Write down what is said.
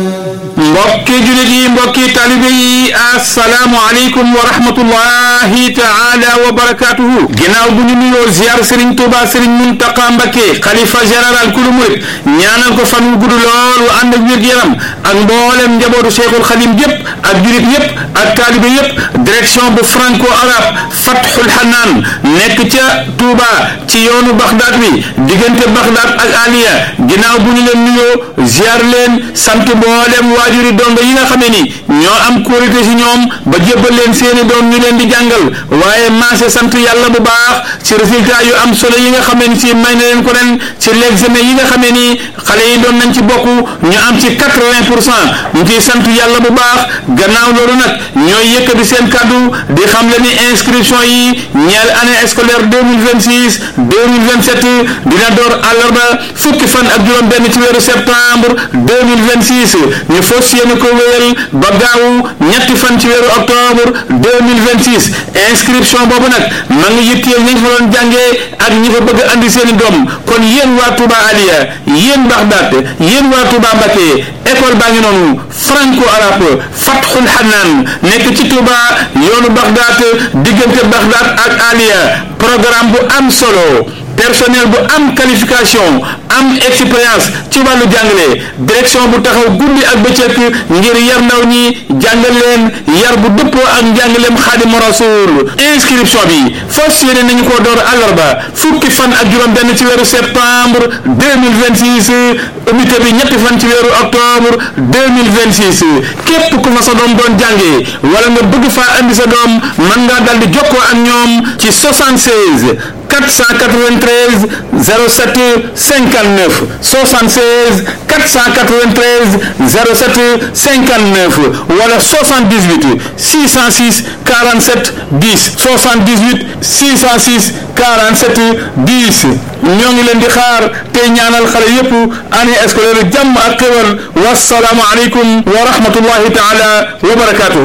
mbokki julit yi mbokki talibe yi assalaamu aleykum wa rahmatullahi taala wa barakatuhu ginnaaw bu ñu nuyoo ziar sëriñ tuuba sëriñ muntaqa mbakke xalifa général kulu murit ñaanal ko fan wu gudd lool wu ànd ak wér-gu-yaram ak mboolem njabootu cheikhul xadim yépp ak julit yépp ak talibe yépp direction bu franco arabe fathul hanaan nekk ca tuuba ci yoonu baxdaat bi diggante baxdaat ak aliya ginnaaw bu ñu leen nuyoo ziar leen sant mboolem waajuri dongo yi nga xamee ni ñoo am kóolite si ñoom ba jébbal leen seeni doom ñu leen di jàngal waaye maase sant yàlla bu baax ci résultat yu am solo yi nga xamee ni si may na leen ko ren ci l'examen yi nga xamee ni xale yi doon nañ ci bokk ñu am ci quatre-vingt pour cent ñu ciy sant yàlla bu baax gannaaw loolu nag ñooy yëkkati seen kàddu di xam le ni inscription yi ñeel année scolaire deux mille vingt six deux mille vingt sept dina door àllarba fukki fan ak juróom benn ci weeru septembre deux mille vingt six ñu fas yéene ko wéyal ba gaawu ñetti fan ci weeru octobre deux mille vingt six inscription boobu nag ma ngi yitteel ñi fa doon jàngee ak ñi fa bëgg a andi seen i doom kon yéen waa Touba Aliya yéen Baxdaat yéen waa Touba Mbacké école baa ngi noonu franco arabe Fathul Hanaan nekk ci Touba yoonu Baxdaat diggante Baxdaat ak Aliya programme bu am solo personnel bu am qualification am expérience ci wàllu jàngale direction bu taxaw guddi ak bëccëg ngir yar ndaw ñi jàngal leen yar bu dëppoo ak njàngaleem xaadimu rasul inscription bi fas yéene nañu ko door àllarba fukki fan ak juróom benn ci weeru septembre 2026 unité bi ñetti fan ci weeru octobre 2026 képp ku fa sa doom doon jàngee wala nga bëgg faa andi sa doom mën ngaa dal di jokkoo ak ñoom ci 76 493 07 59 76 493 07 59 wala 78 606 47 10 78 606 47 10 ñoo ngi leen di xaar tey ñaanal xale yépp année scolaire jàmm ak xéwal wasalaamu aleykum wa rahmatullahi taala wa barakatuhu